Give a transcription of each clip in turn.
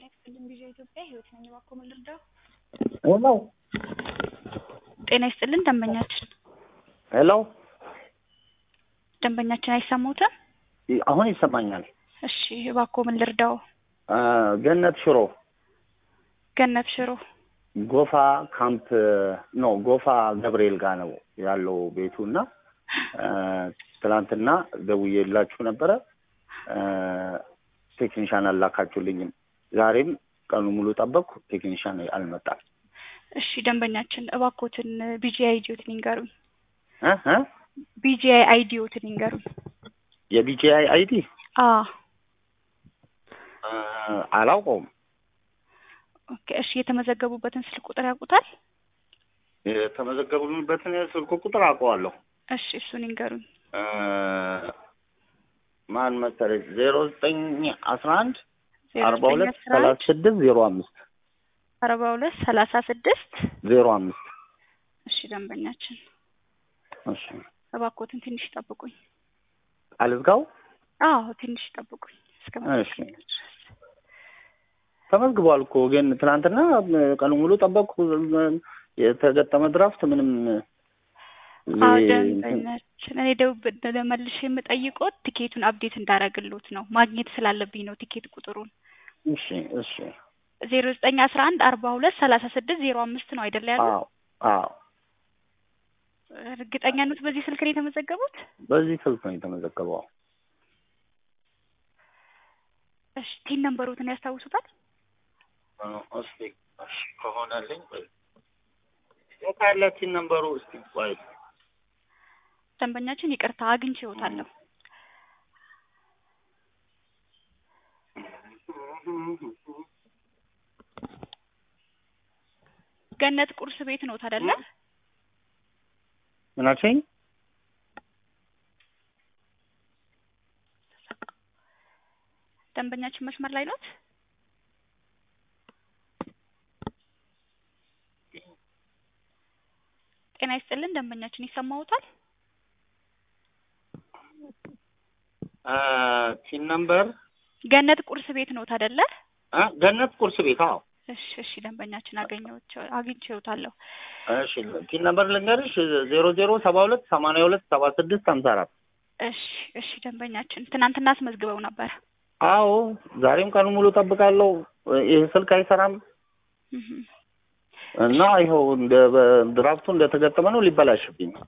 ጤና ይስጥልኝ ቪዥን ኢትዮጵያ ህይወት ነኝ። እባክዎ ምን ልርዳው? ሄሎ ጤና ይስጥልን ደንበኛችን ሄሎ፣ ደንበኛችን አይሰሙትም? አሁን ይሰማኛል። እሺ እባክዎ ምን ልርዳው? አ፣ ገነት ሽሮ ገነት ሽሮ ጎፋ ካምፕ ነው፣ ጎፋ ገብርኤል ጋር ነው ያለው ቤቱ እና አ፣ ትናንትና ደውዬላችሁ ነበረ። አ፣ ቴክኒሻን አላካችሁልኝም። ዛሬም ቀኑ ሙሉ ጠበቅኩ፣ ቴክኒሻን አልመጣም። እሺ ደንበኛችን እባክዎትን ቢጂአይ አይዲዎትን ይንገሩኝ። እ እ ቢጂአይ አይዲዎትን ይንገሩኝ። የቢጂአይ አይዲ አ አ፣ አላውቀውም። ኦኬ እሺ የተመዘገቡበትን ስልክ ቁጥር ያውቁታል? የተመዘገቡበትን ስልክ ቁጥር አውቀዋለሁ። እሺ እሱን ይንገሩኝ። አ፣ ማን መሰለሽ ዜሮ ዘጠኝ አስራ አንድ አርባ ሁለት ሰላሳ ስድስት ዜሮ አምስት አርባ ሁለት ሰላሳ ስድስት ዜሮ አምስት እሺ ደንበኛችን እሺ እባክዎትን ትንሽ ይጠብቁኝ። አልዝጋው አዎ ትንሽ ይጠብቁኝ እስከ እሺ። ተመዝግቧል እኮ ግን ትናንትና ቀኑ ሙሉ ጠበቅኩ። የተገጠመ ድራፍት ምንም አዎ ዜ- ደንበኛችን እኔ ደውብ መልሼ የምጠይቆት ቲኬቱን አፕዴት እንዳረግሎት ነው ማግኘት ስላለብኝ ነው ቲኬት ቁጥሩን እሺ እሺ ዜሮ ዘጠኝ አስራ አንድ አርባ ሁለት ሰላሳ ስድስት ዜሮ አምስት ነው አይደለ ያለው? አዎ አዎ እርግጠኛ ኖት በዚህ ስልክ ነው የተመዘገቡት? በዚህ ስልክ ነው የተመዘገበው። እሺ ቲን ነምበሮትን ያስታውሱታል? እስቲ እሺ ከሆነልኝ ቆይ የት አለ ቲን ነምበሩ? እስቲ ቆይ ደንበኛችን ይቅርታ አግኝቼዎታለሁ። ገነት ቁርስ ቤት ነው አይደለ? ምን አልሽኝ? ደንበኛችን መስመር ላይ ኖት? ጤና ይስጥልን ደንበኛችን ይሰማዎታል? አ፣ ቲን ነምበር ገነት ቁርስ ቤት ነው አይደለ? አ፣ ገነት ቁርስ ቤት። አዎ እሺ እሺ ደንበኛችን አገኘሁት አግኝቼዎታለሁ። እሺ ቲን ነምበር ልንገርሽ ዜሮ ዜሮ ሰባ ሁለት ሰማንያ ሁለት ሰባ ስድስት ሀምሳ አራት እሺ እሺ ደንበኛችን ትናንትና አስመዝግበው ነበር። አዎ ዛሬም ቀኑ ሙሉ ጠብቃለሁ። ይህ ስልክ አይሰራም እህ እና ይኸው እንደ ድራፍቱ እንደተገጠመ ነው ሊበላሽብኝ ነው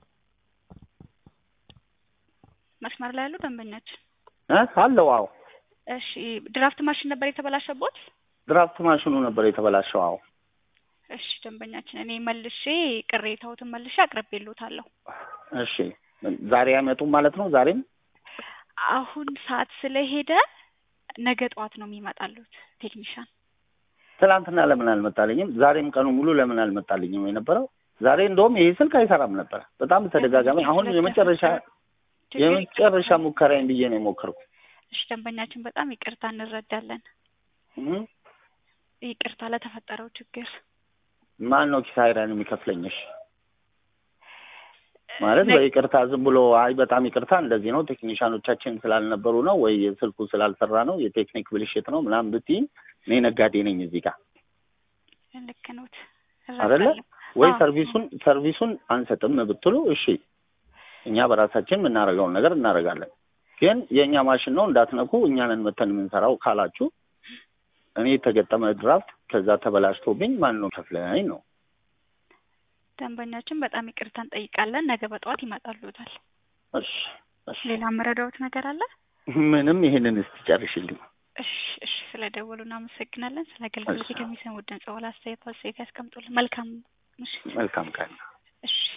መስመር ላይ ያሉ ደንበኛችን እ አለው አዎ እሺ ድራፍት ማሽን ነበር የተበላሸቦት? ድራፍት ማሽኑ ነበር የተበላሸው። አዎ እሺ ደንበኛችን እኔ መልሼ ቅሬታዎትን መልሼ አቅርቤልዎታለሁ። እሺ ዛሬ አይመጡም ማለት ነው? ዛሬም አሁን ሰዓት ስለሄደ ነገ ጠዋት ነው የሚመጣሉት ቴክኒሻን። ትናንትና ለምን አልመጣልኝም? ዛሬም ቀኑ ሙሉ ለምን አልመጣልኝም የነበረው? ዛሬ እንደውም ይሄ ስልክ አይሰራም ነበር በጣም ተደጋጋሚ። አሁን የመጨረሻ የመጨረሻ ሙከራዬን ብዬ ነው የሞከርኩት። እሺ ደንበኛችን በጣም ይቅርታ እንረዳለን። እህ ይቅርታ ለተፈጠረው ችግር ማን ነው ኪሳራን የሚከፍለኝሽ? ማለት ነገ- በይቅርታ ዝም ብሎ አይ በጣም ይቅርታ እንደዚህ ነው ቴክኒሻኖቻችን ስላልነበሩ ነው ወይ ስልኩ ስላልሰራ ነው የቴክኒክ ብልሽት ነው ምናምን ብትይኝ እኔ ነጋዴ ነኝ እዚህ ጋር ልክ ኖት አይደለ? እረዳለሁ። ወይ አዎ። ሰርቪሱን ሰርቪሱን አንሰጥም ብትሉ እሺ እኛ በራሳችን የምናደርገውን ነገር እናደርጋለን። ግን የእኛ ማሽን ነው እንዳትነኩ እኛንን መተን የምንሰራው ካላችሁ እኔ የተገጠመ ድራፍት ከዛ ተበላሽቶብኝ ማን ነው ከፍለኝ ነው ደንበኛችን በጣም ይቅርታ እንጠይቃለን። ነገ በጠዋት ይመጣሉታል። እሺ እሺ ሌላ የምረዳዎት ነገር አለ? ምንም ይሄንን እስቲ ጨርሽልኝ እሺ እሺ ስለደወሉ እናመሰግናለን። ስለ አገልግሎት እሺ። ከሚሰሙት ድምጽ በኋላ አስተያየት አስተያየት ያስቀምጡልን። መልካም ምሽት። መልካም ቀን እሺ